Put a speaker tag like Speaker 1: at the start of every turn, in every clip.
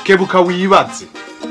Speaker 1: kebuka wibaze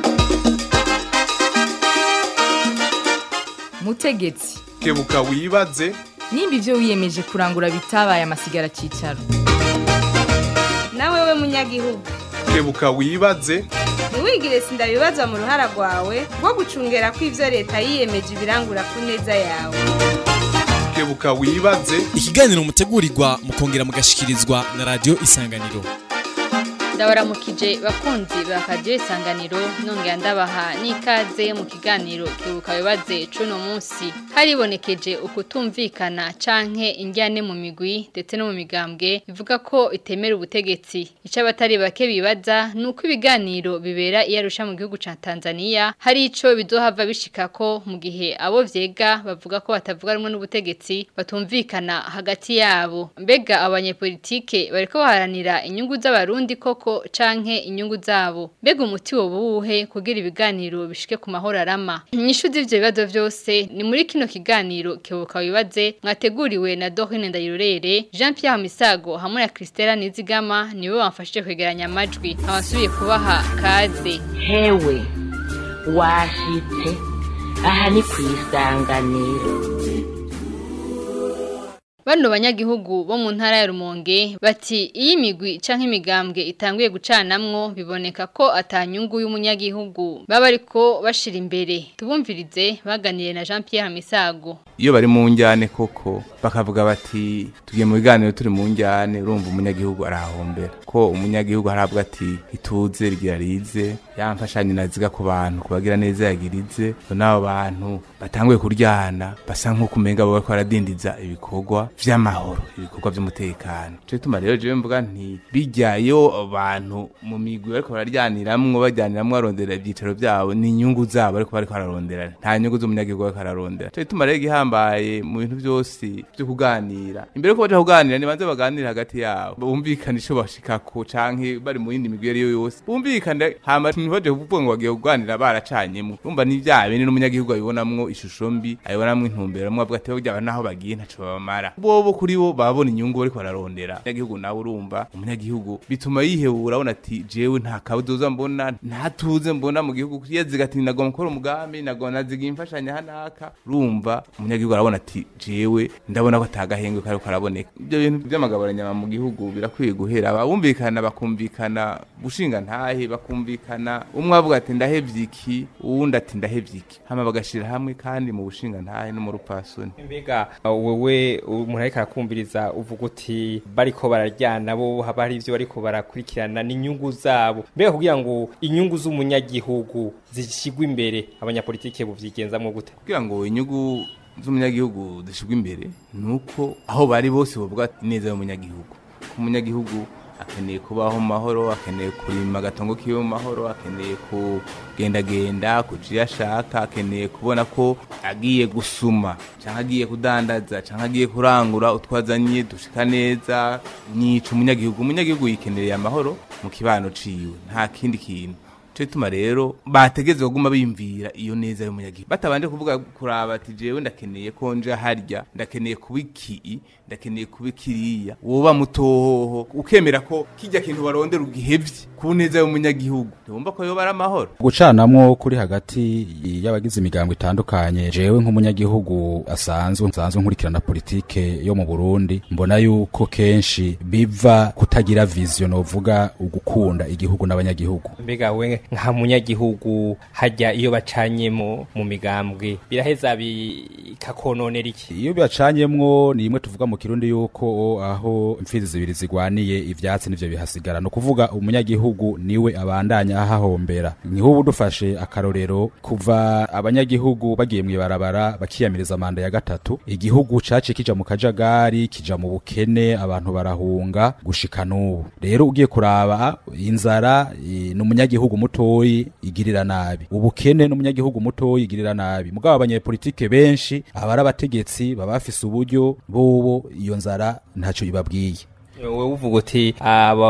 Speaker 2: mutegetsi
Speaker 1: kebuka wibaze
Speaker 2: nimba ibyo wiyemeje kurangura bitabaye amasigara cyicaro
Speaker 3: nawe we munyagihugu
Speaker 1: kebuka wibaze
Speaker 3: ntiwigire sindabibazwa mu ruhara rwawe rwo gucungera ko ibyo leta yiyemeje ibirangura ku neza yawe
Speaker 1: kebuka wibaze
Speaker 4: ikiganiro mutegurirwa mukongera mugashikirizwa na radiyo isanganiro
Speaker 5: ndabaramukije bakunzi ba radiyo isanganiro nongera ndabaha n'ikaze mu kiganiro kibuka bibaze cuno munsi haribonekeje ukutumvikana canke injyane mu migwi ndetse no mu migambwe bivuga ko itemera ubutegetsi icyo abatari bake bibaza ni uko ibiganiro bibera iyo arusha mu gihugu ca Tanzania hari ico bizohava bishika ko mu gihe abo vyega bavuga ko batavuga rumwe n'ubutegetsi batumvikana hagati yabo mbega abanyepolitike bariko baharanira inyungu z'abarundi koko canke inyungu zabo mbega umuti wo buwuhe kugira ibiganiro bishike ku mahoro arama inyishu z'ivyo bibazo vyose ni muri kino kiganiro kebuka wibaze mwateguriwe na Dorine Ndayirorere Jean Pierre Misago hamwe na Christella Nizigama niwe bamfashije kwegeranya amajwi abasubiye kubaha kaze
Speaker 6: hewe washitse aha ni ku isanganiro
Speaker 5: Bano banyagihugu bo mu ntara ya Rumonge bati iyi migwi canke imigambwe itanguye gucanamwo biboneka ko atanyungu y'umunyagihugu baba ariko bashira imbere tubumvirize baganiriye na Jean Pierre Misago
Speaker 7: iyo bari mu njyane koko bakavuga bati tugiye mu biganiro turi mu njyane urumva umunyagihugu arahombera ko umunyagihugu harabwa ati ituze rigira rize yamfashanye naziga ku bantu kubagira neza yagirize n'abo bantu batanguye kuryana basa nk'uko umenga bo bariko baradindiza ibikorwa vy'amahoro ibikorwa vy'umutekano cyo gituma rero jewe mvuga nti bijya iyo abantu mu migwi bariko bararyaniramwo bajyaniramwo barondera ivyicaro vyabo ni inyungu zabo ariko bariko bararondera nta nyungu z'umunyagihugu bariko bararondera cyo gituma rero igihambaye mu bintu byose byo kuganira imbere ko baja kuganira nibanze baganire hagati yabo bumvikane ico bashikako canke bari mu yindi migwi ariyo yose bumvikane hama ntibaje kuvuga ngo bagiye kuganira baracanyemo urumva ni vya bene n'umunyagihugu abibonamwo ishusho mbi abibonamwo intumbero mwe avuga ati burya naho bagiye ntaco babamara bobo kuri bo babona inyungu bariko bararondera umunyagihugu nawe urumva umunyagihugu bituma yihebura abona ati jewe nta kabuzoza mbona nta tuze mbona mu gihugu yaziga ati nagomba gukora umugambi nagomba naziga imfashanya hanaka urumva umunyagihugu arabona ati jewe ndabona ko atagahengwe kariko karaboneka ibyo bintu by'amagaburanyama mu gihugu birakwiye guhera abumvikana bakumvikana gushinga ntahe bakumvikana umwe avuga ati ndahevye iki uwundi ati ndahevye iki hama bagashira hamwe kandi mu bushinga ntahe no mu rupasoni
Speaker 8: mbega wewe umuntu ariko arakumviriza uvuga uti bariko bararyana bo haba hari ivyo bariko barakurikirana n'inyungu zabo mbega kugira ngo inyungu z'umunyagihugu zishigwe imbere abanyapolitike buvyigenzamwo gute
Speaker 7: kugira ngo inyungu z'umunyagihugu zishigwe imbere nuko aho bari bose bavuga ati neza y'umunyagihugu ko umunyagihugu akeneye kubaho mu mahoro akeneye kurima agatongo kiwe mu mahoro akeneye kugendagenda kuca iyo ashaka akeneye kubona ko agiye gusuma cyangwa agiye kudandaza cyangwa agiye kurangura utwazanye dushika neza nyica umunyagihugu umunyagihugu yikeneye amahoro mu kibano ciwe nta kindi kintu cyo gituma rero bategeze kuguma bimvira iyo neza y'umunyagihugu batabanje kuvuga kuraba ati jewe ndakeneye ko nje harya ndakeneye kuba iki ndakeneye kuba kiriya woba mutohoho ukemera ko kijya kintu barondera ugihevye ku neza y'umunyagihugu ntibumva ko yoba ari amahoro
Speaker 9: gucanamwo kuri hagati y'abagize imigambo itandukanye jewe nk'umunyagihugu asanzwe nsanzwe nkurikirana politike yo mu Burundi mbona yuko kenshi biva kutagira vision novuga ugukunda igihugu n'abanyagihugu
Speaker 8: mbega we nka munyagihugu hajya iyo bacanyemo mu migambwe biraheza bikakononera iki
Speaker 9: iyo bacanyemwo ni imwe tuvuga mu kirundi yuko aho imfizi zibiri zigwaniye ivyatsi nivyo bihasigara no kuvuga umunyagihugu niwe abandanya ahahombera nk'ubu dufashe akarorero kuva abanyagihugu bagiye mu ibarabara bakiyamiriza manda ya gatatu igihugu caciye kija mu kajagari kija mu bukene abantu barahunga gushika n'ubu rero ugiye kuraba inzara n'umunyagihugu mutoyi igirira nabi ubukene n'umunyagihugu mutoyi igirira nabi mugabo abanyepolitike benshi abari abategetsi baba bafise uburyo bobo iyo nzara ntaco ibabwiye
Speaker 8: wowe uvuga uti aba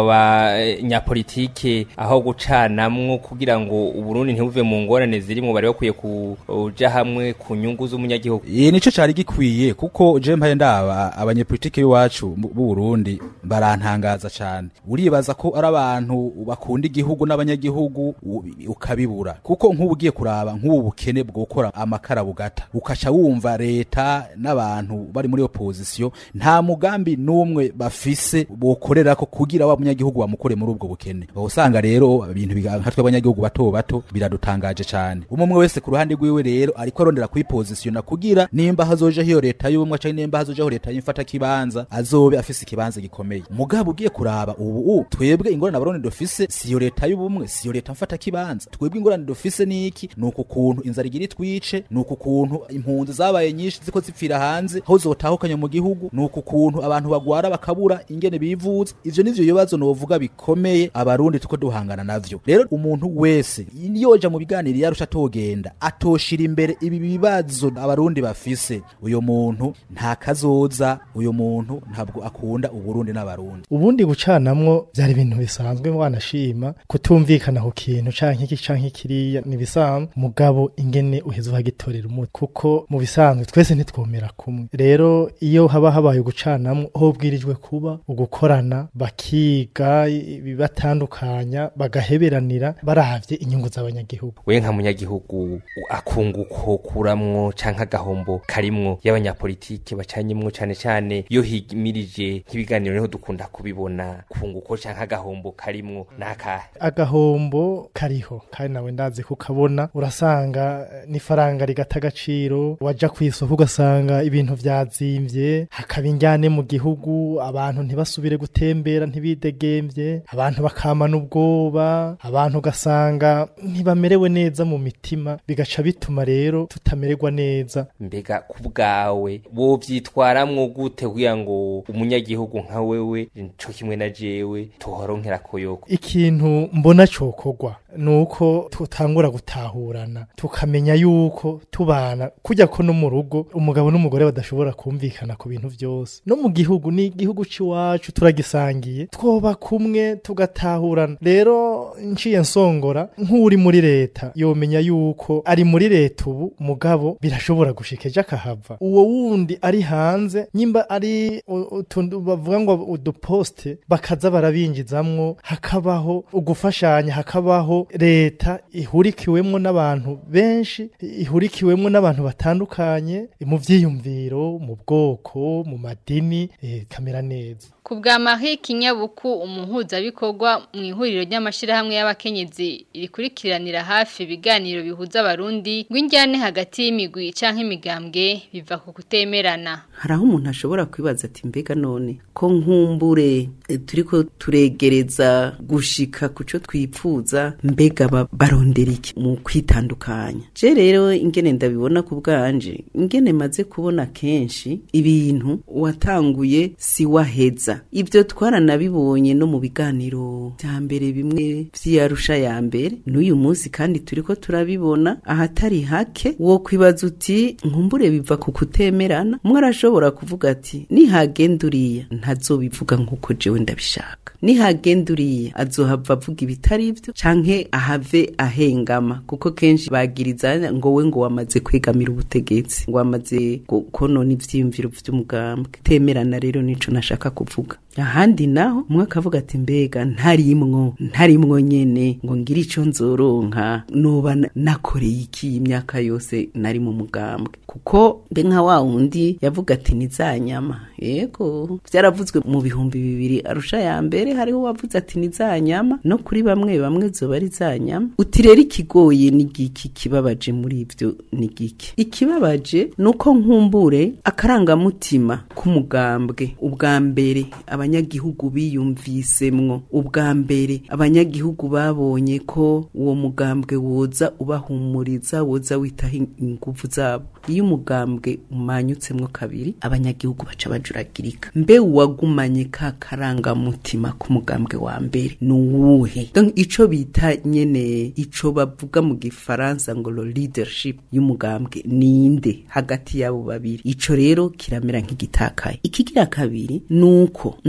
Speaker 8: banyapolitike aho gucanamwo kugira ngo uburundi ntibuve mu ngorane zirimo bari bakwiye kuja hamwe ku nyungu z'umunyagihugu
Speaker 9: Iyi nico cari gikwiye kuko je mpaye ndaba abanyepolitike b'iwacu mu b'u Burundi barantangaza cane uribaza ko ari abantu bakunda igihugu n'abanyagihugu u- ukabibura kuko nk'ubu ugiye kuraba nk'ubu bukene bwo gukora amakara bugata ukaca wumva leta n'abantu bari muri opposition nta mugambi n'umwe bafise bokorera ko kugira wa munyagihugu bamukore muri ubwo bukene usanga rero ibintu biga- nka twe abanyagihugu bato bato biradutangaje cane umwe umwe wese ku ruhande rwiwe rero ariko arondera kwipositiona kugira nimba hazoja hiyo leta y'ubumwe canke nimba hazojaho leta y'imfata kibanza azobe afise ikibanza gikomeye mugabo ugiye kuraba ubu twebwe ingorane abarundi dufise siyo leta y'ubumwe siyo leta mfata kibanza twebwe ingorane dufise niki nuko kuntu inzara igira itwice nuko kuntu impunzi zabaye nyinshi ziko zipfira hanze aho zotahukanye mu gihugu nuko kuntu abantu bagwara bakabura ingene bivuza ivyo nivyo bibazo novuga bikomeye abarundi tuko duhangana navyo rero umuntu wese yoja mu biganiro yarusha atogenda atoshira imbere ibi bibazo abarundi bafise uyo muntu nta kazoza uyo muntu ntabwo akunda uburundi n'abarundi
Speaker 10: ubundi gucanamwo byari ibintu bisanzwe wanashima kutumvikana ku kintu canke iki canke kiriya ni bisanzwe mugabo ingene uheza uhagitorera umuti kuko mu bisanzwe twese ntitwomera kumwe rero iyo haba habaye gucanamwo ho bwirijwe kuba ugukorana bakiga ibibatandukanya bagaheberanira baravye inyungu z'abanyagihugu
Speaker 8: we nka munyagihugu akunguko kuramwo canke agahombo karimwo y'abanyapolitike bacanyemwo cane cane iyo himirije nk'ibiganiro niho dukunda kubibona kunguko canke agahombo karimwo nakahe
Speaker 10: agahombo kariho kandi nawe ndazi kukabona urasanga eh, n'ifaranga rigata agaciro waja ku isoko ugasanga ibintu vyazimvye hakaba injyane mu gihugu abantu ntibasubire gutembera ntibidegemvye abantu bakamana ubwoba abantu ugasanga ntibamerewe neza mu mitima bigaca bituma rero tutamererwa neza
Speaker 8: mbega ku bwawe wovyitwaramwo gute kugira ngo umunyagihugu nka wewe co kimwe na jewe tuhoronkera koyoko
Speaker 10: ikintu mbona cokorwa nuko tutangura gutahurana tukamenya yuko tubana kujya ko no mu rugo umugabo n'umugore badashobora kumvikana ku bintu byose no mu gihugu ni igihugu c'iwacu turagisangiye twoba kumwe tugatahurana rero nciye nsongora nk'uri muri leta yomenya yuko ari muri leta ubu mugabo birashobora gushika ejo akahava uwo wundi ari hanze nyimba ari u- utuntu bavuga ngo uduposte bakaza barabinjizamwo hakabaho ugufashanya hakabaho leta ihurikiwemwo n'abantu benshi ihurikiwemwo n'abantu batandukanye mu vyiyumviro mu bwoko mu madini eh, kamera neza
Speaker 5: Ku bwa Marie Kinyabuku umuhuzabikorwa mu ihuriro ry'amashirahamwe y'abakenyezi rikurikiranira hafi ibiganiro bihuza abarundi ngo injyane hagati y'imigwi canke imigambwe biva ku kutemerana.
Speaker 11: hari aho umuntu ashobora kwibaza ati mbega none ko nkumbure eh, turiko turegereza gushika ku cyo twipfuza mbega ba- barondera iki mu kwitandukanya je rero ingene ndabibona ku bwanje ingene maze kubona kenshi ibintu watanguye si waheza ibyo twaranabibonye no mu biganiro bya mbere bimwe vy'iyarusha ya mbere n'uyu munsi kandi turiko turabibona ahatari hake wo kwibaza uti nkumbure biva ku kutemerana umwe arashobora kuvuga ati nihagenda uriya ntazobivuga nk'uko jewe ndabishaka nihagenda uriya azohava avuga ibitari byo canke ahave ahengama kuko kenshi bagiriza ngo we ngo wamaze kwegamira ubutegetsi ngo wamaze gu- konona ivyiyumviro vy'umugambwe temerana rero nico nashaka kuvuga ahandi naho umwe akavuga ati mbega ntarimwo ntarimwo nyene ngo ngire ico nzoronka noba na- nakoreye iki imyaka yose nari mu mugambwe kuko mbe nka wa wundi yavuga ati ni za nyama yego vyaravuzwe mu bihumbi bibiri arusha ya mbere hariho wavuze ati ni za nyama no kuri bamwe bamwe zoba ari za nyama uti rero ikigoye ni giki kibabaje muri ivyo ni giki ikibabaje ni uko nkumbure akarangamutima k'umugambwe ubwa mbere abanyagihugu biyumvisemwo ubwa mbere abanyagihugu babonye ko uwo mugambwe woza ubahumuriza woza witaho in- inguvu zabo iyo umugambwe umanyutsemwo kabiri abanyagihugu baca bajuragirika mbe uwagumanye ka karangamutima k'umugambwe wa mbere ni uwuhe Donc, ico bita nyene ico bavuga mu gifaransa ngo lo leadership y'umugambwe ninde hagati y'abo babiri ico rero kiramera nk'igitakaye ikigira kabiri nuko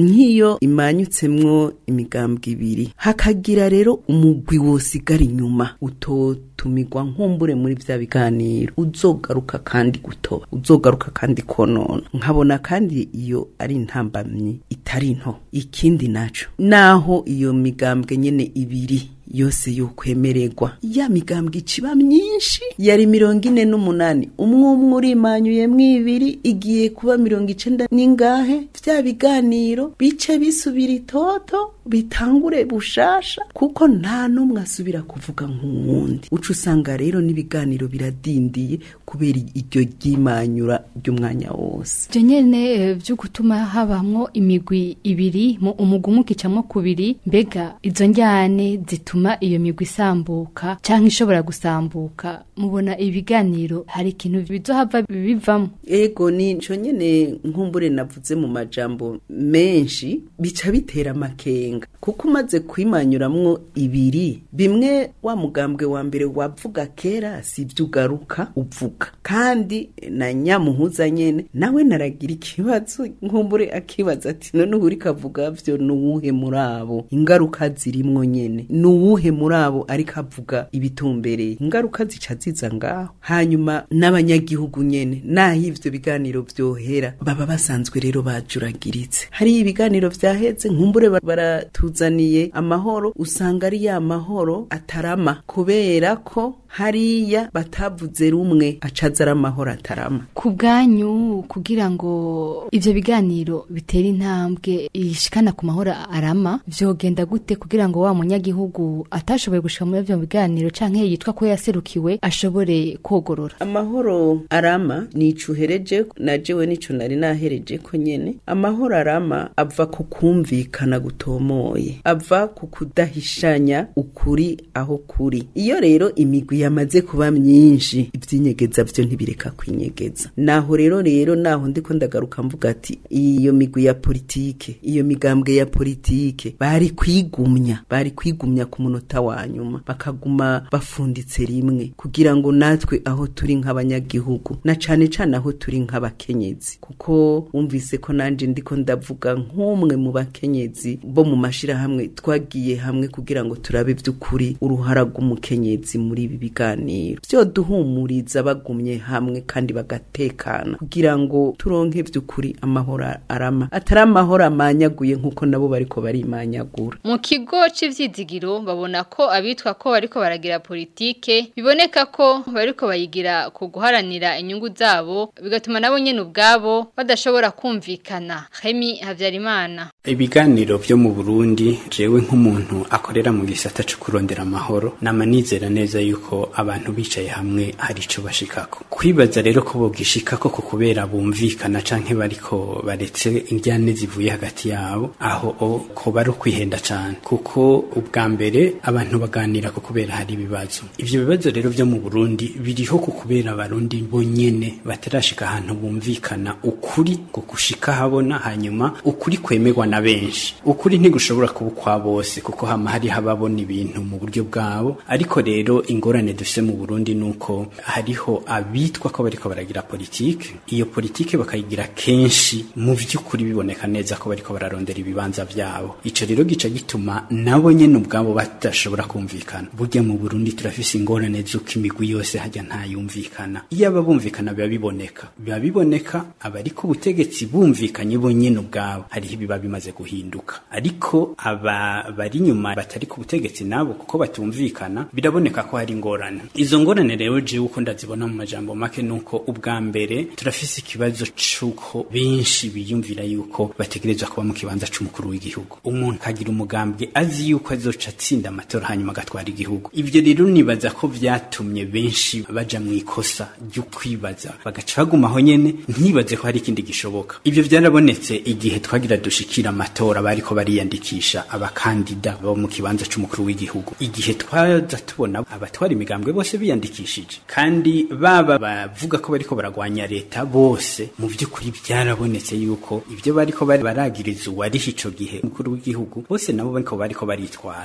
Speaker 11: nk'iyo imanyutsemwo imigambwe ibiri hakagira rero umugwi wosigara inyuma utotumirwa nkumbure muri vya biganiro uzogaruka kandi gutoba uzogaruka kandi konona nkabona kandi iyo ari intambamyi itari nto ikindi naco naho iyo migambwe nyene ibiri yose yokwemererwa ya migambwe iciba myinshi yari mirongo ine n'umunani umwe umwe urimanyuyemwo ibiri igiye kuba mirongo icenda n'ingahe vya biganiro bice bisubira itoto bitangure bushasha kuko nta n'umwe asubira kuvuga nk'uwundi uca usanga rero n'ibiganiro biradindiye kubera iryo ryimanyura ry'umwanya wose
Speaker 5: ibyo nyene byo gutuma habamwo imigwi ibiri mu umugwi umwe ukicamwo kubiri mbega izo njyane zituma iyo migwi isambuka canke ishobora gusambuka mubona ibiganiro hari ikintu bizohava bivamo
Speaker 11: ego nico nyene nkumbure navuze mu majambo menshi bica bitera amakenga kuko umaze kwimanyuramwo ibiri bimwe wa mugambwe wa mbere wavuga kera si ibyo ugaruka uvuga kandi na nyamuhuza nyene nawe naragira ikibazo nkumbure akibaza ati none ubu uriko avuga vyo ni uwuhe muri abo ingaruka zirimwo nyene ni uwuhe muri abo ariko avuga ibitumbereye ingaruka zica ziza ngaho hanyuma n'abanyagihugu nyene naho ivyo biganiro vyohera baba basanzwe rero bajuragiritse hari ibiganiro vyaheze nkumbure baratuzaniye amahoro usanga ari ya mahoro atarama kubera ko hariya batavuze rumwe acaza ari amahoro atarama
Speaker 5: ku bwanyu kugira ngo ivyo biganiro bitera intambwe ishikana ku mahoro arama vyogenda gute kugira ngo wa munyagihugu atashoboye gushika muri ivyo biganiro canke yitwa ko yaserukiwe ashobore kogorora
Speaker 11: amahoro arama nico uhereje na jewe nico nari nahereje ko nyene amahoro arama ava ku kumvikana gutomoye ava ku kudahishanya ukuri aho kuri iyo rero imigwi yamaze kuba myinshi ivyinyegeza vyo ntibireka kwinyegeza naho rero rero naho ndiko ndagaruka mvuga ati iyo migwi ya politike iyo migambwe ya politike bari kwigumya bari kwigumya ku munota wa nyuma bakaguma bafunditse rimwe kugira ngo natwe aho turi nk'abanyagihugu na cane cane aho turi nk'abakenyezi kuko wumvise ko nanje ndiko ndavuga nk'umwe mu bakenyezi bo mu mashirahamwe twagiye hamwe kugira ngo turabe vy'ukuri uruhara rw'umukenyezi muri ibi biganiro vyoduhumuriza bagumye hamwe kandi bagatekana kugira ngo turonke vy'ukuri amahoro arama atari amahoro amanyaguye nk'uko nabo bariko barimanyagura
Speaker 5: mu kigo c'ivyizigiro babona ko abitwa ko bariko baragira politike biboneka ko bariko bayigira ku guharanira inyungu zabo bigatuma nabo nyene ubwabo badashobora kumvikana Remy Havyarimana
Speaker 12: ibiganiro vyo mu Burundi jewe nk'umuntu akorera mu gisata cyo kurondera amahoro nama nizera neza yuko abantu bicaye hamwe hari ico bashikako kwibaza rero ko bogishikako ko kubera bumvikana canke bariko baretse indyane zivuye hagati yabo aho o ko bari kwihenda cane kuko ubwa mbere abantu baganira ko kubera hari ibibazo ivyo bibazo rero vyo mu Burundi biriho ko kubera abarundi bonyene batarashika ahantu bumvikana ukuri ngo gushika habona hanyuma ukuri kwemerwa na benshi ukuri ntigushobora kuba kwa bose kuko hama hari hababona ibintu mu buryo bwabo ariko rero ingorane dufise mu Burundi nuko hariho abitwa ko bariko baragira politike iyo politike bakayigira kenshi mu vy'ukuri biboneka neza ko bariko bararondera ibibanza vyabo ico rero gica gituma nabo nyene ubwabo badashobora kumvikana burya mu Burundi turafise ingorane z'uko imigwi yose hajya ntayumvikana iyo aba bumvikana biba biboneka biba biboneka abari ku butegetsi bumvikanye bo nyene ubwabo hariho ibiba bimaze guhinduka ariko aba bari nyuma batari ku butegetsi nabo kuko batumvikana biraboneka ko hari ingorane izo ngorane rero jewe uko ndazibona mu majambo make nuko ubwa mbere turafise ikibazo c'uko benshi biyumvira yuko bategerezwa kuba mu kibanza c'umukuru w'igihugu umuntu akagira umugambwe azi yuko azoca atsinda amatora hanyuma agatwara igihugu ivyo rero nibaza ko vyatumye benshi baja mu ikosa ryo kwibaza bagaca bagumaho nyene ntibaze ko hari ikindi gishoboka ivyo vyarabonetse igihe twagira dushikira amatora bariko bariyandikisha abakandida bo mu kibanza c'umukuru w'igihugu igihe twaza tubona abatwara imigambwe bose biyandikishije kandi baba bavuga ko bariko baragwanya leta bose mu vy'ukuri byarabonetse yuko ivyo bariko bari baragiriza uwariho ico gihe umukuru w'igihugu bose nabo bariko bariko baritwara vyarerekana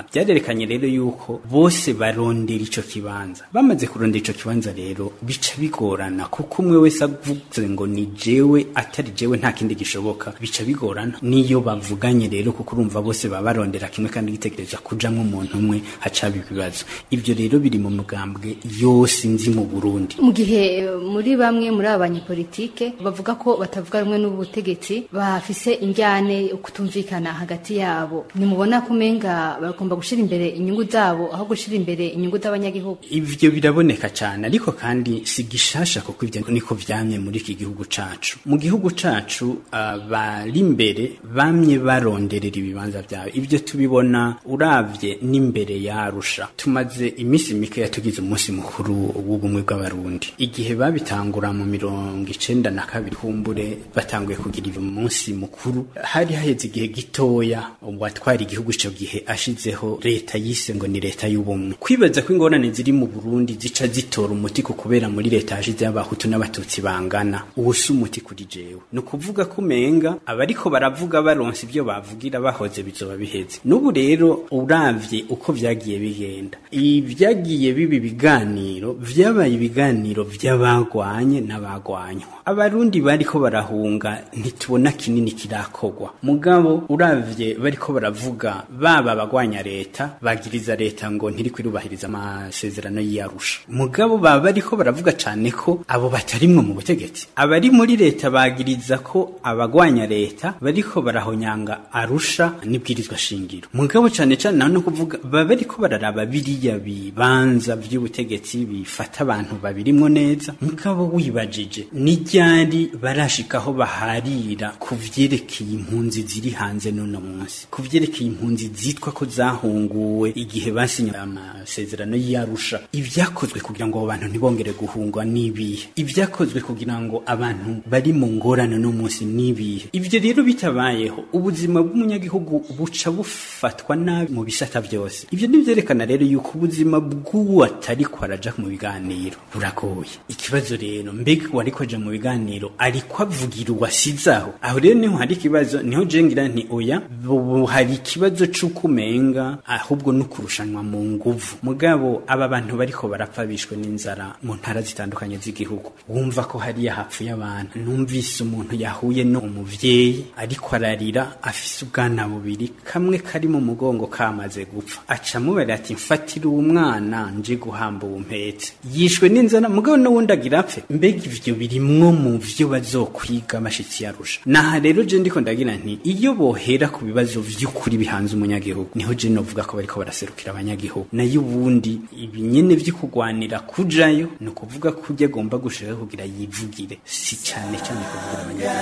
Speaker 12: vyerekanye rero yuko bose barondera ico kibanza bamaze kurondera ico kibanza rero bica bigorana kuko umwe wese avuze ngo ni jewe atari jewe nta kindi gishoboka bica bigorana niyo bavuganye rero kuko urumva bose baba barondera kimwe kandi gitegereza kujamwo umuntu umwe hacaba ibibazo ivyo rero biri mu mugambwe yose nzi mu Burundi
Speaker 5: mu gihe eh, muri bamwe muri aba banyepolitike bavuga ko batavuga rumwe n'ubutegetsi bafise injyane kutumvikana hagati yabo nimubona ko umenga bagomba gushira imbere inyungu zabo aho gushira imbere inyungu z'abanyagihugu
Speaker 12: ivyo biraboneka cyane ariko kandi si gishasha kuko ivyo niko vyamye muri iki gihugu cacu mu gihugu cacu abari imbere bamye baronderera ibibanza vyawe ivyo tubibona uravye n'imbere yarusha tumaze iminsi mike yatugize umunsi mukuru w'ubumwe bw'abarundi igihe babitangura mu mirongo icenda na kabiri kumbure batanguye kugira uyu munsi mukuru hari haheze igihe gitoya uwatwara igihugu ico gihe ashizeho leta yise ngo ni leta y'ubumwe kwibaza ko ingorane ziri mu Burundi zica zitora umuti ku kubera muri leta hashizeho abahutu n'abatutsi bangana uwo si umuti kuri jewe ni ukuvuga ko umenga abariko baravuga baronse ibyo bavugira bahoze bizoba biheze n'ubu rero uravye uko vyagiye bigenda ibyagiye biba ibiganiro vyabaye ibiganiro vy'abagwanye n'abagwanywa abarundi bariko barahunga ntitubona kinini kirakogwa mugabo uravye bariko baravuga baba abagwanya leta bagiriza leta ngo ntiri kwirubahiriza amasezerano y'iyarusha mugabo baba bariko baravuga cane ko abo batarimwe mu butegetsi abari muri leta bagiriza ko abagwanya leta bariko barahonyanga arusha n'ibwirizwa shingiro mugabo cane cane naho no kuvuga baba bariko bararaba biriya bibanza vy'ubutegetsi bifata abantu babirimwo neza mugabo wibajije ni ryari barashikaho baharira ku vyerekeye impunzi ziri hanze n'uno munsi ku vyerekeye impunzi zitwa ko zahunguwe igihe basinye amasezerano y'arusha ibyakozwe kugira ngo abo bantu ntibongere guhungwa n'ibihe ibyakozwe kugira ngo abantu bari mu ngorane no munsi n'ibihe ivyo rero bitabayeho ubuzima bw'umunyagihugu buca bufatwa nabi mu bisata byose ivyo nivyerekana rero yuko ubuzima bw'uwo atariko araja mu biganiro buragoye ikibazo rero mbega uwariko aja mu biganiro ariko avugira uwasizaho aho rero niho hari ikibazo niho jengira nti oya bu hari ikibazo c'uko umenga ahubwo no kurushanwa mu nguvu mugabo aba bantu bariko barapfa bishwe n'inzara mu ntara zitandukanye z'igihugu wumva ko hariya hapfuye abantu numvise umuntu yahuye no umuvyeyi ariko ararira afise ubwana bubiri kamwe kari mu mugongo kamaze gupfa aca mubara ati mfatira uwo mwana nje guhamba uwo mpetse yishwe n'inzara mugabo n'uwundi agira apfe mbega ivyo birimwo mu vyo bazokwiga amashitsi yarusha naha rero je ndiko ndagira nti iyo bohera ku bibazo vy'ukuri bihanze umunyagihugu niho je novuga ko bariko baraserukira abanyagihugu nayo ubundi ibinyene vyo kugwanira kujayo ni ukuvuga ko ujya agomba gushaka kugira yivugire si cane cane kuvugira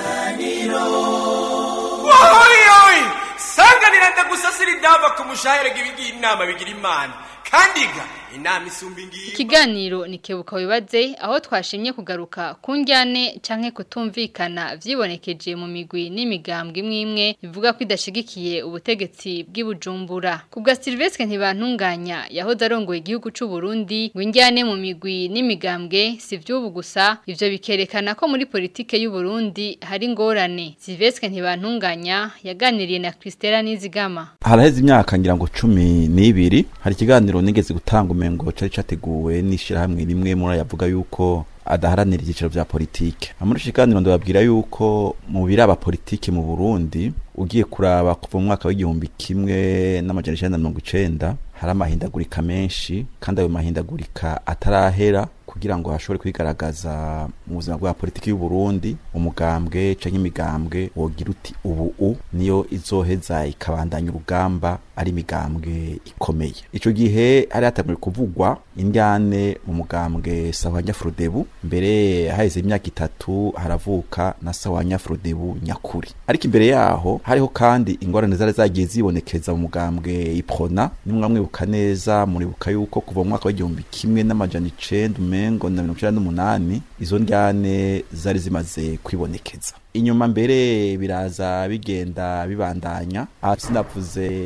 Speaker 12: abanyagihugu
Speaker 13: wohoyoyi sanganira ndagusasira idava ku mushahere gibigira inama bigira imana kandi ga inama isumba ingiyi
Speaker 5: Ikiganiro ni kebuka wibaze aho twashimye kugaruka ku njyane canke kutumvikana vyibonekeje mu migwi n'imigambwe imwe imwe bivuga ko idashigikiye ubutegetsi bw'ibujumbura kubwa Silvestre ntibantunganya yahoze arongoye igihugu c'u Burundi ngo injyane mu migwi n'imigambwe si vy'ubu gusa ivyo bikerekana ko muri politike y'u Burundi hari ngorane Silvestre ntibantunganya yaganiriye na Christella Nizigama
Speaker 14: haraheze imyaka ngira ngo cumi n'ibiri hari ikiganiro nigeze gutanga umengo cari categuwe n'ishirahamwe rimwe muri yavuga yuko adaharanira ibyiciro vya politike muri ico kiganiro ndababwira yuko mu biraba politike mu Burundi ugiye kuraba kuva mu mwaka w'igihumbi kimwe n'amajana icenda na mirongo icenda hari amahindagurika menshi kandi ayo mahindagurika atarahera kugira ngo hashobore kwigaragaza mu buzima bwa politiki y'u Burundi umugambwe canke imigambwe wogira uti ubu u niyo izoheza ikabandanya urugamba ari imigambwe ikomeye ico gihe hari hatanguye kuvugwa indyane mu mugambwe Sawanya Frodebu mbere haheze imyaka itatu haravuka na Sawanya Frodebu nyakuri ariko imbere yaho hariho kandi ingorane zari zagiye zibonekeza mu mugambwe Iprona nimwe mwibuka neza muribuka yuko kuva mu mwaka w'igihumbi kimwe n'amajana icenda umengo na mirongo icenda n'umunani izo ndyane zari zimaze kwibonekeza inyuma mbere biraza bigenda bibandanya aha sinavuze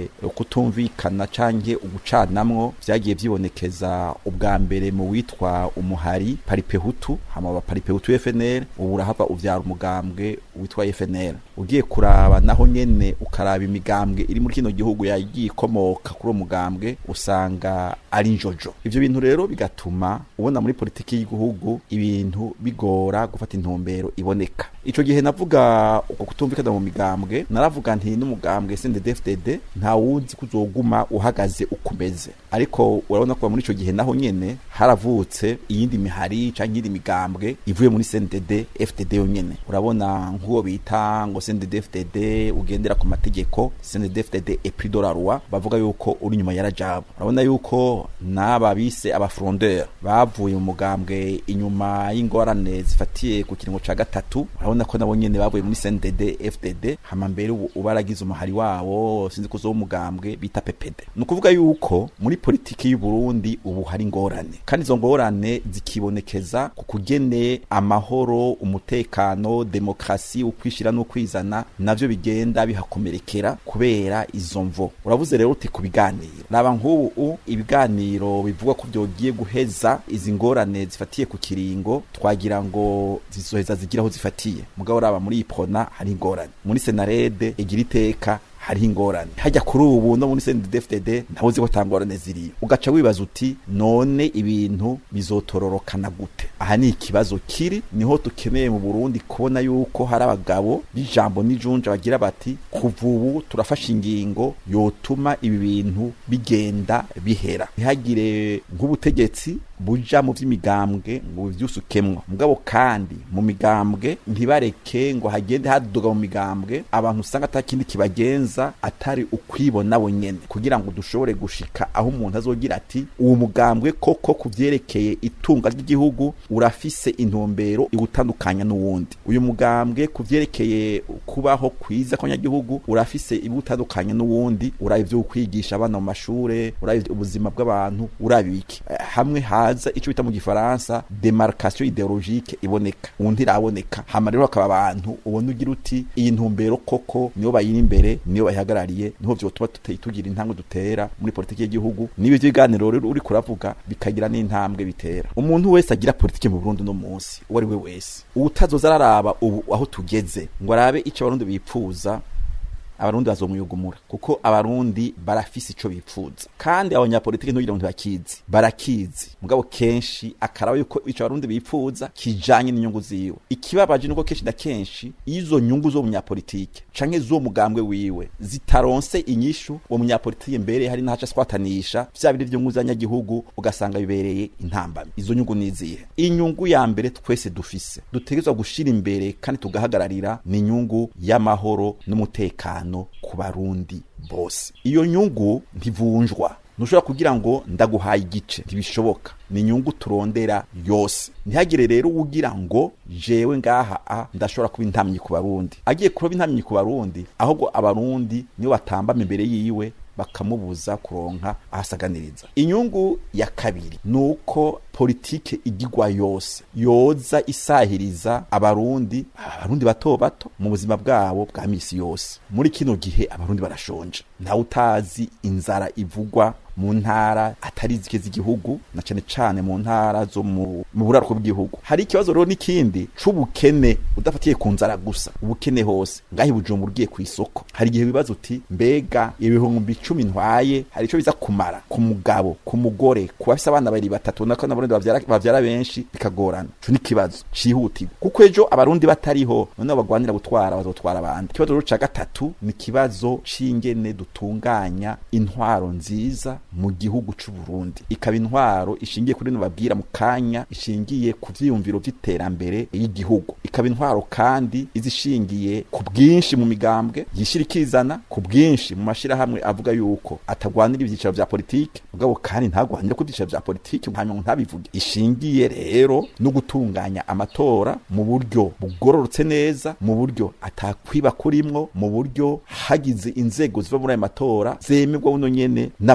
Speaker 14: ukutumvikana canke ugucanamwo vyagiye vyibonekeza ubwa mbere mu witwa umuhari paripehutu hama ba paripehutu FNL ubu urahava uvyara umugambwe witwa FNL ugiye kuraba naho nyene ukaraba imigambwe iri muri kino gihugu yagiye ikomoka kuri uwo mugambwe usanga ari njojo ivyo bintu rero bigatuma ubona muri politiki y'igihugu ibintu bigora gufata intumbero iboneka ico gihe navuga uko kutumvikana mu migambwe naravuga nti n'umugambwe CNDD-FDD nta wuzi kuzoguma uhagaze ukumeze ariko urabona ko muri ico gihe naho nyene haravutse iyindi mihari canke iyindi migambwe ivuye muri CNDD-FDD yonyene urabona nk'uwo bita ngo CNDD-FDD ugendera ku mategeko CNDD-FDD et plus de la loi bavuga yuko uri nyuma ya Rajab urabona yuko n'aba bise abafrondeur bavuye mu mugambwe inyuma y'ingorane zifatiye ku kiringo ca gatatu urabona ko nabo nyene bavuye muri CNDD-FDD hama mbere ubu ubaragize umuhari wabo sinzi ko zo umugambwe bita PPD ni ukuvuga yuko muri politiki y'u Burundi ubu hari ingorane kandi izo ngorane zikibonekeza ku kugene amahoro umutekano demokrasi ukwishira no kwizana navyo bigenda bihakomerekera kubera izo mvo uravuze rero uti kubiganira raba nk'ubu ibiganiro bivugwa ko byogiye guheza izi ngorane zifatiye ku kiringo twagira ngo zizoheza zigiraho zifatiye mugabo raba muri ipona hari ingorane muri senarede igira iteka hariho ingorane hajya kuri ubu no muri CNDD-FDD ntaho uzi ko tangorane ziriyo ugaca wibaza uti none ibintu bizotororokana gute aha ni ikibazo kiri niho dukeneye mu Burundi kubona yuko hari abagabo b'ijambo n'ijunja bagira bati kuva ubu turafasha ingingo yotuma ibi bintu bigenda bihera ntihagire nk'ubutegetsi buja mu vy'imigambwe ngo bivyusukemwo mugabo kandi mu migambwe ntibareke ngo hagende haduga mu migambwe abantu usanga atakindi kibagenza atari ukwibona bonyene kugira ngo dushobore gushika aho umuntu azogira ati uwo mugambwe koko kuvyerekeye itunga ry'igihugu urafise intumbero iwutandukanya n'uwundi uyu mugambwe kuvyerekeye kubaho kwiza kw'abanyagihugu urafise iwutandukanya n'uwundi uraba ivyo kwigisha abana mu mashure uraba ubuzima bw'abantu uraba iki hamwe haza ico bita mu gifaransa demarcation ideologique iboneka undi iraboneka hama rero hakaba abantu ubona ugira uti iyi ntumbero koko niyo bayiri imbere niyo bayihagarariye niho vyotuma tugira intambwe dutera muri politiki y'igihugu nibi biganiro rero uri kuravuga bikagira n'intambwe bitera umuntu wese agira politiki mu Burundi no munsi uwo ari we wese utazoza araraba ubu aho tugeze ngo arabe ico abarundi bipfuza abarundi bazomuyugumura kuko abarundi barafise ico bipfuza kandi abanyapolitiki ntugira ngo ntibakizi barakizi mugabo kenshi akaraba yuko ico abarundi bipfuza kijanye n'inyungu ziwe ikibabaje nuko kenshi na kenshi izo nyungu zo munyapolitike canke zo mugambwe wiwe zitaronse inyishu uwo munyapolitike mbere hari nahaca swatanisha vya biri vyungu z'abanyagihugu ugasanga bibereye intambamyi izo nyungu nizihe inyungu ya mbere twese dufise dutegerezwa gushira imbere kandi tugahagararira ni inyungu y'amahoro n'umutekano ku barundi bose iyo nyungu ntivunjwa ntushobora kugira ngo ndaguhaye igice ntibishoboka ni inyungu turondera yose ntihagire rero ugira ngo jewe ngaha a ndashobora kuba intamyi ku barundi agiye kuba intamyi ku barundi ahubwo abarundi niyo batambama imbere yiwe bakamubuza kuronka ahasaganiriza inyungu ya kabiri nuko politike igigwa yose yoza isahiriza abarundi abarundi bato bato mu buzima bwabo bwa misi yose muri kino gihe abarundi barashonje ntawe utazi inzara ivugwa mu ntara atari zike z'igihugu na cane cane mu ntara zo mu buraruko bw'igihugu hari ikibazo rero n'ikindi c'ubukene udafatiye ku nzara gusa ubukene hose ngaho ibujumbura ugiye ku isoko hari igihe wibaza uti mbega ibihumbi icumi ntwaye hari ico biza kumara ku mugabo ku mugore ku bafise abana babiri batatu nako n'abarundi bavyara, bavyara benshi bikagorana ico ni ikibazo cihutirwa kuko ejo abarundi batariho noneho bagwanira gutwara bazotwara abandi ikibazo rero ca gatatu ni ikibazo c'ingene dutunganya intwaro nziza mu gihugu c'u Burundi ikaba intwaro ishingiye kuri no babwira mu kanya ishingiye ku vyiyumviro vy'iterambere y'igihugu ikaba intwaro kandi izishingiye ku bwinshi mu migambwe yishirikizana ku bwinshi mu mashira hamwe avuga yuko atagwanira ivyicaro vya politike mugabo kandi ntagwanira ku vyicaro vya politike hanyuma ntabivuge ishingiye rero no gutunganya amatora mu buryo bugororotse neza mu buryo atakwiba kurimwo mu buryo hagize inzego ziva muri ayo matora zemerwa buno nyene n'abantu bose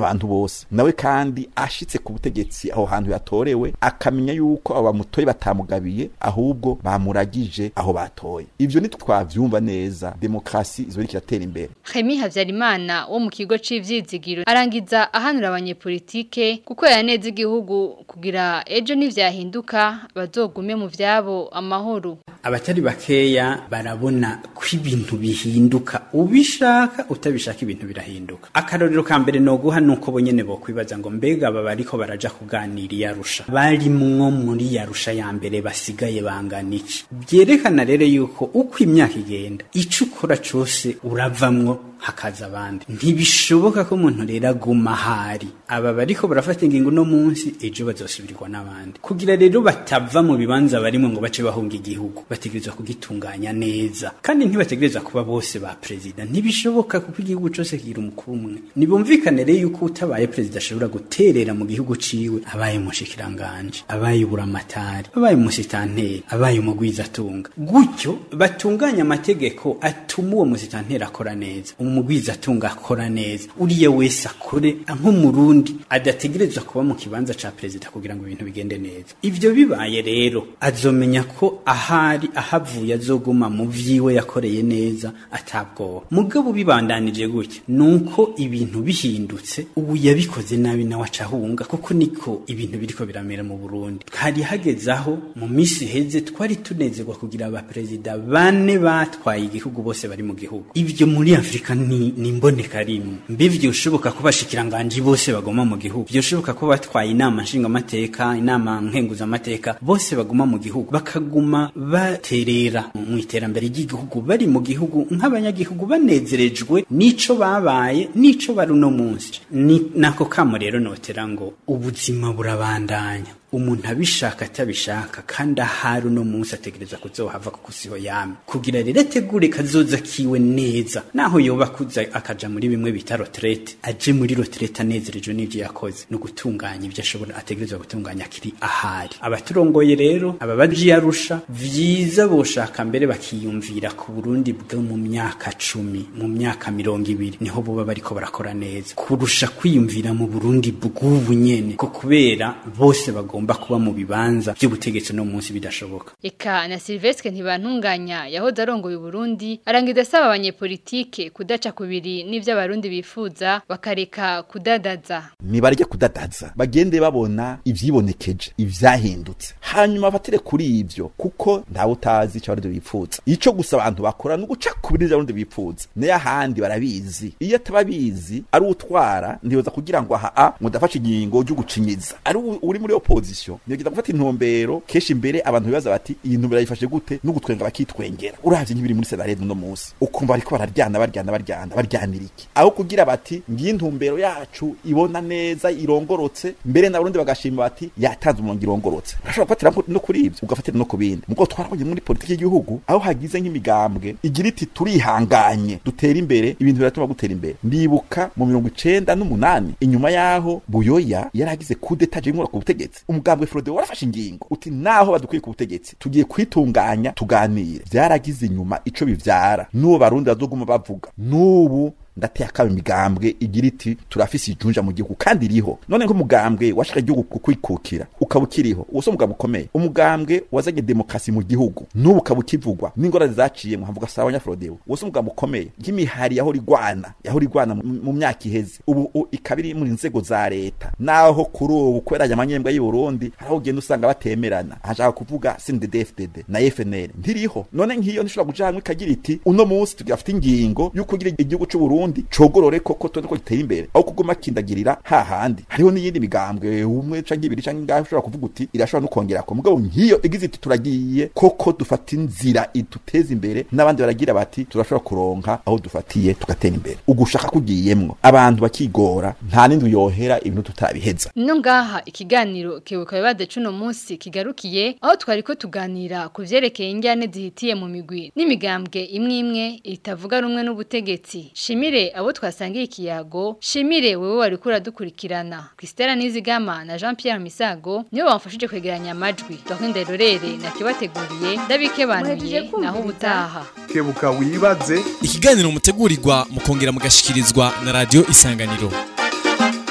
Speaker 14: bose nawe kandi ashitse ku butegetsi aho hantu yatorewe akamenya yuko abo bamutoye batamugabiye ahubwo bamuragije aho batoye ivyo nitwavyumva neza demokrasi izo iratera imbere
Speaker 5: Remy Havyarimana wo mu kigo c'ivyizigiro arangiza ahanura abanyepolitike gukorera neza igihugu kugira ejo nivyahinduka bazogume mu vyabo amahoro
Speaker 12: abatari bakeya barabona ko ibintu bihinduka ubishaka utabishaka ibintu birahinduka akarorero ka mbere noguha nuko bonyene bokwibaza ngo mbega aba bariko baraja kuganira iyarusha barimwo muri yarusha ya mbere basigaye bangana iki byerekana rero yuko uko imyaka igenda ico ukora cose uravamwo hakaza abandi ntibishoboka ko umuntu rero aguma ahari aba bariko barafata ingingo no munsi ejo bazosubirwa n'abandi kugira rero batava mu bibanza barimo ngo bace bahunga igihugu bategerezwa kugitunganya neza kandi ntibategereza kuba bose ba perezida ntibishoboka kuko igihugu cose kigira umukuru umwe nibumvikane rero yuko utabaye perezida ashobora guterera mu gihugu ciwe abaye umushikiranganje abaye buramatari abaye umusitanteri abaye umugwizatunga gutyo batunganya amategeko atuma uwo musitanteri akora neza umugwizatunga akora neza uriya wese akore nk'umurundi adategerezwa kuba mu kibanza ca perezida kugira ngo ibintu bigende neza ivyo bibaye rero azomenya ko ahari ahavuye azoguma mu vyiwe yakoreye neza atabwoba mugabo bibandanije gutya nuko ibintu bihindutse ubu yabikoze nabi nawe acahunga kuko niko ibintu biriko biramera mu Burundi hari hageze aho mu misi heze twari tunezerwa kugira abaperezida bane batwaye igihugu bose bari mu gihugu ivyo muri Afrika ni, ni mboneka rimwe mbe vyoshoboka ko bashikiranganje bose bagoma mu gihugu vyoshoboka ko batwaye inama nshingamateka inama nkenguzamateka bose baguma mu gihugu bakaguma baterera mu iterambere ry'igihugu bari mu gihugu nk'abanyagihugu banezerejwe n'ico babaye n'ico bari uno munsi ni nako kamo rero notera ngo ubuzima burabandanya umuntu abishaka atabishaka kandi ahari uno munsi ategereza kuzohava kuko siho yame kugira rero ategure kazoza kiwe neza naho yoba kuza akaja muri bimwe bita retraite aje muri retraite anezerejwe n'ivyo yakoze no gutunganya ibyo ashobora ategerezwa gutunganya kiri ahari abaturongoye rero aba baji yarusha vyiza boshaka mbere bakiyumvira ku Burundi bwo mu myaka cumi mu myaka mirongo ibiri niho boba bariko barakora neza kurusha kwiyumvira mu Burundi bw'ubu nyene ko kubera bose bagomba bagomba kuba mu bibanza by'ubutegetsi no munsi bidashoboka
Speaker 5: Eka na Silvestre ntibantunganya yahoze arongoye Burundi arangiza asaba abanyepolitike kudaca kubiri n'ivyo abarundi bifuza bakareka kudadaza
Speaker 14: nibarye kudadaza bagende babona ivyibonekeje ivyahindutse hanyuma batire kuri ivyo kuko ntawe utazi ico abarundi bifuza ico gusa abantu bakora no guca kubiri ivyo abarundi bifuza nayo ahandi barabizi iyo atababizi ari utwara ntiyoza kugira ngo aha a mudafashe ingingo ryo gucinyiza ari uri muri opposition nigeza gufata intumbero keshi imbere abantu bibaza bati iyi ntumbero yifashe gute no gutwenga bakitwengera uravye nk'ibiri muri senarede no munsi ukumva bariko bararyana baryana baryana baryanira iki aho kugira bati ngiyi intumbero yacu ibona neza irongorotse mbere n'abarundi bagashima bati yatanze umurongo irongorotse urashobora gufatira no kuri ivyo ugafatira no ku bindi mugo twarabonye muri politiki y'igihugu aho hagize nk'imigambwe igira iti turihanganye dutera imbere ibintu biratuma gutera imbere ndibuka mu mirongo icenda n'umunani inyuma yaho buyoya yaragize kudeta je ku butegetsi umugambwe Frodo warafashe ingingo uti naho badukwiye ku butegetsi tugiye kwitunganya tuganire byaragize inyuma ico bivyara n'uwo barundi bazoguma bavuga n'ubu ndateye akaba imigambwe igira iti turafise ijunja mu gihugu kandi iriho none nk'umugambwe washaka igihugu kukwikukira ukaba ukiriho uwo si umugambwe ukomeye umugambwe wazanye demokarasi mu gihugu n'ubu ukaba ukivugwa n'ingorane zaciye muhavuga sawa abanyafrodeo uwo si umugambwe ukomeye nk'imihari yaho rigwana yaho rigwana mu myaka iheze ubu ikaba iri mu nzego za leta naho kuri ubu kubera aya manyembwa y'u Burundi haraho ugenda usanga batemerana hashaka kuvuga CNDD-FDD na FNL ntiriho none nk'iyo ntishobora kuja hamwe ikagira iti uno munsi tugafite ingingo yo kugira igihugu c'u Burundi cogorore koko tuone ko giteye imbere aho kuguma kindagirira hahandi hariho n'iyindi migambwe umwe canke ibiri canke ingahe ushobora kuvuga uti irashobora no kongera ko mugabo nk'iyo igize iti turagiye koko dufata inzira iduteza imbere n'abandi baragira bati turashobora kuronka aho dufatiye tugatera imbere ugushaka kugiyemwo abantu bakigora nta n'indi yohera ibintu tutabiheza
Speaker 5: no ngaha ikiganiro kebuka bibaze cuno munsi kigarukiye aho twari ko tuganira ku vyerekeye injyane zihitiye mu migwi n'imigambwe imwe imwe itavuga rumwe n'ubutegetsi shimire abo twasangiye ikiyago shimire wewe wari kura dukurikirana Christella Nizigama na Jean Pierre Misago nibo bamfashije kwegeranya amajwi twakwenda rorere nakibateguriye ndabikebanuye naho ubutaha
Speaker 1: kebuka wibaze
Speaker 4: ikiganiro mutegurirwa mukongera mugashikirizwa na radio isanganiro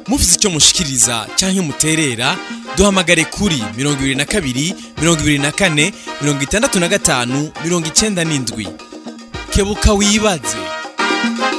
Speaker 4: mufite icyo mushikiriza cyangwa muterera duhamagare kuri mirongo ibiri na kabiri mirongo ibiri na kane mirongo itandatu na gatanu mirongo icyenda n'indwi kebuka wibaze